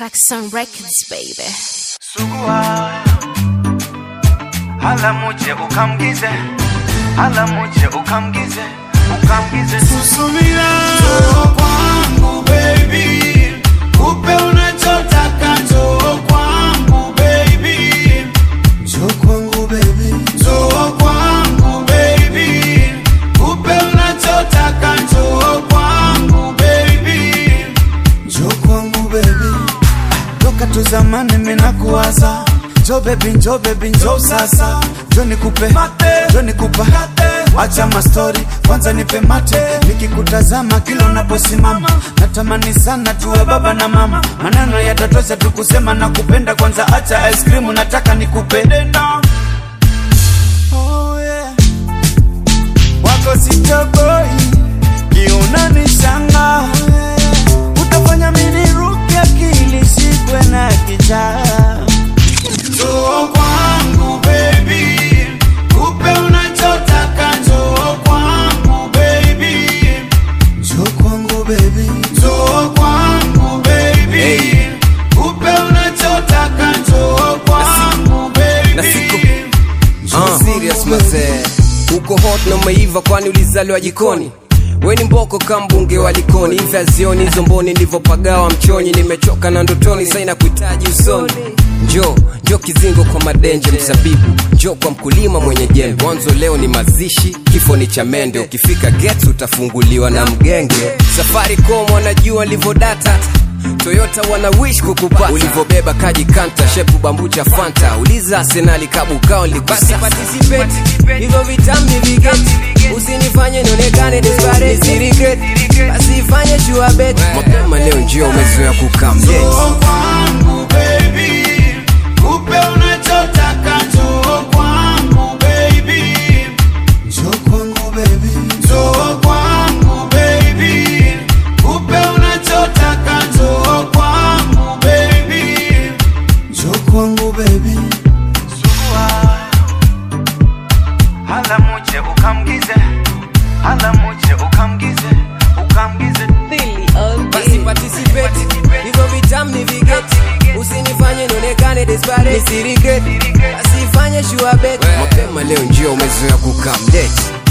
Crackson Records, baby. Sugua hala muje ukamgize hala muje ukamgize ukamgize Susumila njoo kwangu baby, kupe unachotaka njoo kwangu baby, njoo kwangu baby, njoo kwangu baby, kupe unachotaka njoo kwangu baby, njoo kwangu baby. Toka tu zamani mina kuwaza Njo baby, njo baby, njo sasa Njo nikupe, njo nikupa Acha mastori, kwanza nipe mate Nikikutazama kila unaposimama Natamani sana tuwe baba na mama Maneno yatatosha tu kusema na kupenda Kwanza acha ice cream, nataka nikupe oh, yeah. Wako sitoboi, kiunani shanga Utafanya mini ruke akili shikwe na kichaa Njoo kwangu baby, kupe unachotaka njoo kwangu baby, njoo kwangu baby, njoo kwangu baby, kupe unachotaka njoo kwangu na siku- baby. Uh, serious mazee uko hot na umeiva kwani ulizaliwa jikoni we ni mboko kambunge wa likoni hivi azioni hizo mboni ndivyopagawa mchonyi nimechoka na ndotoni saina kuhitaji usoni njo njo kizingo kwa madenje msabibu njo kwa mkulima mwenye jembe mwanzo leo ni mazishi kifo ni cha mende ukifika gets utafunguliwa na mgenge safari com wanajua livodata toyota wana wish kukupata ulivyobeba kaji kanta shepu bambucha fanta uliza arsenali kabukao basi participate hivyo vitambi vigeti usinifanye nionekane desperate nisirigret basi ifanye sure bet mapema leo njio umezoea kukamye Njoo kwangu baby, kupe unachotaka njoo kwangu baby, njoo kwangu baby, njoo kwangu baby, kupe unachotaka njoo kwangu baby, njoo kwangu baby. Sugua hala muje ukamgize hala muje ukamgize ukamgize basi participate hivyo vitambi vigeti usinifanye nionekane desperate nisirigret basi ifanye sure bet mapema leo njio umezoea kukamdate